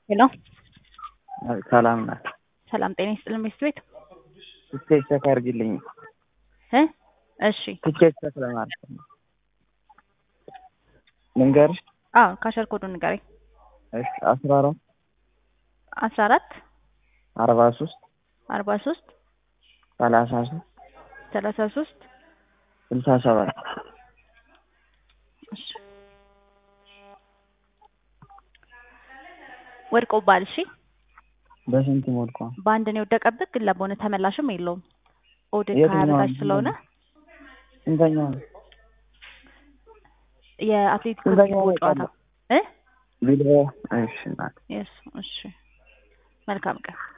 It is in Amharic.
ሄሎ ሰላም ናት። ሰላም ጤና ይስጥልን ሚስት ቤት ትኬት ቼክ አድርጊልኝ። እ እሺ ትኬት ቼክ ለማድረግ ነው። ልንገርሽ? አዎ ካሸር ኮዱን ንገረኝ። እሺ አስራ አራት አስራ አራት አርባ ሶስት አርባ ሶስት ሰላሳ ሶስት ሰላሳ ሶስት ስልሳ ሰባት እሺ ወድቆብሃል። እሺ በስንት ሞልኳ? በአንድ ነው የወደቀብህ፣ ግን ለቦነ ተመላሽም የለውም። ኦድክ የትኛው ከሀያ በታች ነው? ስለሆነ ስንተኛው ነው? የአትሌቲኮ ስንተኛው ቢልባኦ ነው ጨዋታ እ ቢልባኦ እሺ ናት። የስ እሺ መልካም ቀን